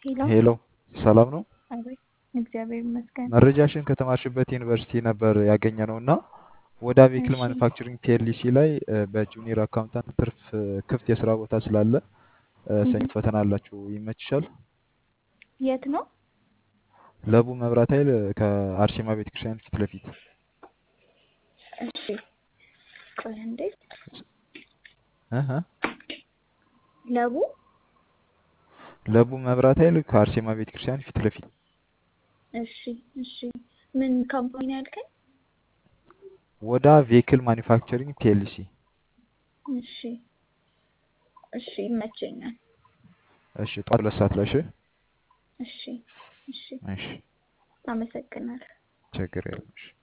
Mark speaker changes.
Speaker 1: ሄሎ
Speaker 2: ሄሎ ሰላም ነው።
Speaker 1: አቤት። እግዚአብሔር ይመስገን።
Speaker 2: መረጃሽን ከተማርሽበት ዩኒቨርሲቲ ነበር ያገኘ ነው እና ወደ ቬክል
Speaker 1: እሺ
Speaker 2: ማኒፋክቸሪንግ ፒኤልሲ ላይ እ፣ በጁኒየር አካውንታንት ትርፍ እ፣ ክፍት የስራ ቦታ ስላለ እ፣ ሰኞ
Speaker 1: እህ።
Speaker 2: ፈተና አላችሁ። ይመችሻል?
Speaker 1: የት ነው?
Speaker 2: ለቡ መብራት ኃይል እ፣ ከአርሴማ ቤተክርስቲያን ፊት ለፊት
Speaker 1: እሺ ቆይ እንዴ
Speaker 2: እህ እ፣
Speaker 1: ለቡ
Speaker 2: ለቡ መብራት ኃይል ከአርሴማ ቤተክርስቲያን ፊት ለፊት
Speaker 1: እሺ እሺ ምን ካምፓኒ ነው ያልከኝ?
Speaker 2: ወዳ ቬክል ማኒፋክቸሪንግ ፒኤልሲ።
Speaker 1: እሺ እሺ ይመቸኛል።
Speaker 2: እሺ ጠዋት ሁለት ሰዓት ላይ እሺ።
Speaker 1: እሺ እሺ
Speaker 2: እሺ
Speaker 1: አመሰግናለሁ።
Speaker 2: ችግር የለም እሺ።